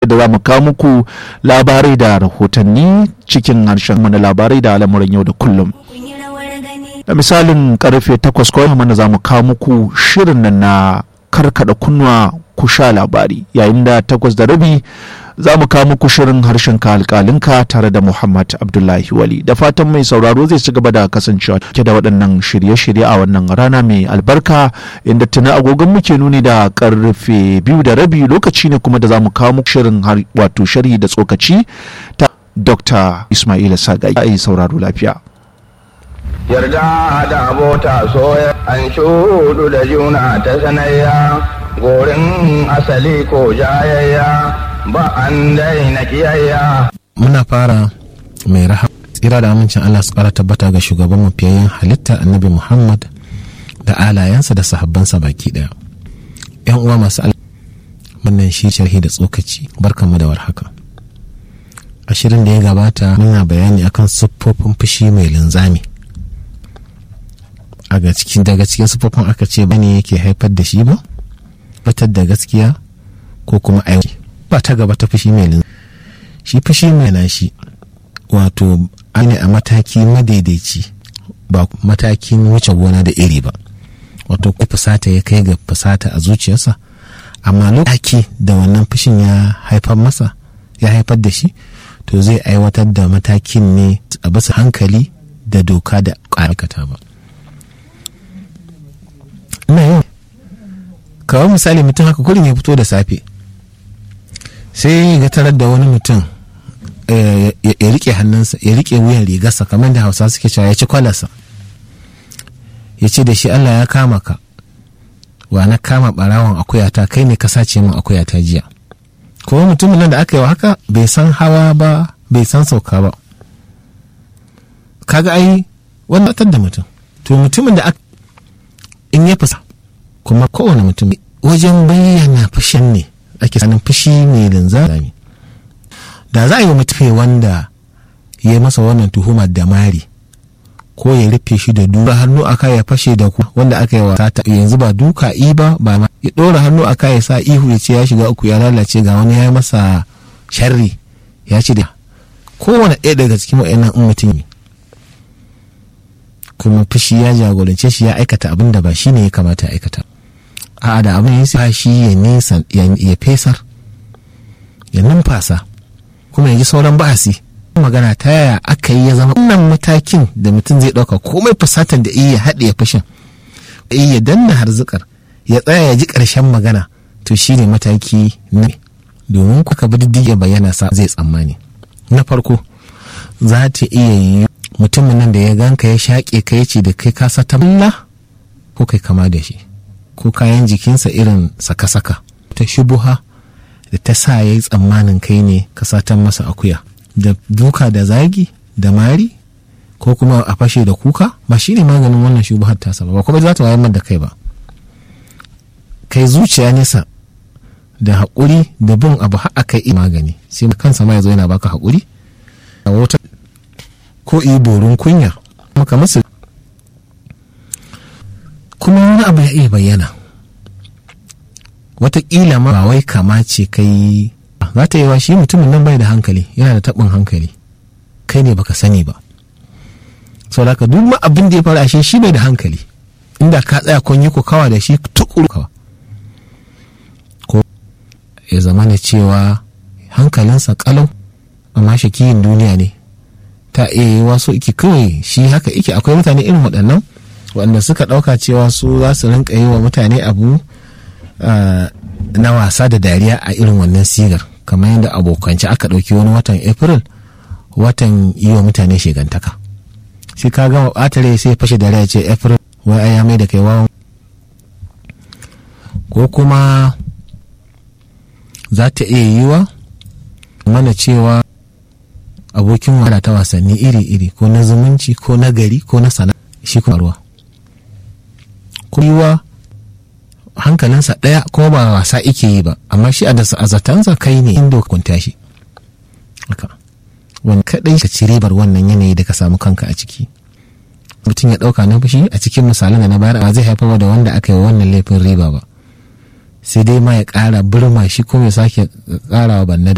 da za mu kawo muku labarai da rahotanni cikin harshen mana labarai da al'amuran yau da kullum da misalin karfe takwas kawai mana za mu kawo muku shirin nan na karkada kunnuwa ku sha labari yayin da takwas da rabi za mu kawo muku shirin harshen ka alƙalinka tare da Muhammad Abdullahi Wali da fatan mai sauraro zai ci gaba da kasancewa ke da waɗannan shirye-shirye a wannan rana mai albarka inda tuna agogon muke nuni da karfe biyu da rabi lokaci ne kuma da za mu kawo muku shirin wato sharhi da tsokaci ta Dr. Ismaila Sagai a yi sauraro lafiya. Yarda da abota soya an shudu da juna ta sanayya gorin asali ko jayayya ba an daina kiyayya. Muna fara mai raha tsira da amincin Allah su kara tabbata ga shugaban mafiyayyen halitta annabi Muhammad da alayensa da sahabbansa baki daya. Yan uwa masu al wannan shi sharhi da tsokaci barkanmu da warhaka. A shirin da ya gabata muna bayani akan siffofin fushi mai linzami. A cikin daga cikin siffofin aka ce bane yake haifar da shi ba? Batar da gaskiya ko kuma aiki. ba ta gaba ta fushi mai linzami shi fushi mai na shi wato ne a mataki madaidaici ba matakin wuce gona da iri ba wato ku fusata ya kai ga fusata a zuciyarsa amma lokaci da wannan fushin ya haifar masa ya haifar da shi to zai aiwatar da matakin ne a bisa hankali da doka da ƙarƙata ba ina yau kawai misali mutum haka kullum ya fito da safe sai ga tarar da wani mutum ya rike hannunsa ya rike wuyan rigarsa kamar da hausa suke cewa ya ci kwalarsa ya ce da shi allah ya kama ka wa na kama barawon akuyata kai ne ka sace min akuyata jiya kuma mutumin nan da aka yi wa haka bai san hawa ba bai san sauka ba kaga ai wannan da mutum to mutumin da in ya fusa kuma kowane mutum wajen bayyana fushin ne ake sanin fushi mai linzami da za a yi wa mutum wanda ya yi masa wannan tuhumar da mari ko ya rufe shi da duka hannu aka ya fashe da ku wanda aka yi wa sata yanzu ba duka i ba ba ma ya ɗora hannu aka ya sa ihu ya ce ya shiga uku ya lalace ga wani ya yi masa sharri ya ce da kowane ɗaya daga cikin wa'annan in mutum kuma fushi ya jagorance shi ya aikata abin da ba shi ne ya kamata ya aikata a da abin ya shi ya nesa ya fesar ya numfasa kuma ya ji sauran ba'asi magana ta yaya aka yi ya zama wannan matakin da mutum zai ɗauka komai fusatar da iya haɗe ya fashin ya danna harzikar ya tsaya ya ji ƙarshen magana to shi ne mataki na domin kuka bi diddige bayyana sa zai tsammani na farko za ta iya yi mutumin nan da ya ganka ya shaƙe ka ya ce da kai kasa ta ko kai kama da shi ko kayan jikinsa irin saka-saka ta shubuha da ta sa ya yi tsammanin kai ne ka satan masa akuya da duka da zagi da mari ko kuma a fashe da kuka ba shi ne maganin wannan shubuhar tasa ba kuma za ta wayar da kai ba kai zuciya nesa da haƙuri da bin abu har aka yi magani sai kansa ma ya zo yana baka haƙuri a wata ko iyi borin kunya maka masu kuma wani abu ya iya bayyana wataƙila ma ba wai kama ce kai za ta yi wa shi mutumin nan bai da hankali yana da taɓin hankali kai ne baka sani ba sau da duk ma abin da ya faru ashe shi bai da hankali inda ka tsaya kun yi kawa da shi tukuru kawa ko ya zama na cewa hankalinsa kalau amma shakiyin duniya ne ta iya yi wasu iki kawai shi haka iki akwai mutane irin waɗannan wanda suka ɗauka cewa su za su rinka yi wa mutane abu na wasa da dariya a irin wannan sigar kamar yadda abokanci aka ɗauki wani watan april watan yi wa mutane shigantaka shi ka gama ɓatare sai fashe dariya ce april wai ai ya mai da kai wawan ko kuma za ta iya yiwa mana cewa abokin wada ta wasanni iri-iri ko na zumunci ko na gari ko na sana shi kuma ruwa kuma hankalinsa ɗaya kuma ba wasa ike yi ba amma shi a zatansa kai ne inda kunta shi wani kaɗai ka ci ribar wannan yanayi da ka samu kanka a ciki mutum ya ɗauka na fushi a cikin misalan da na bayar ba zai haifar da wanda aka yi wannan laifin riba ba sai dai ma ya ƙara birma shi kuma ya sake ƙara wa banna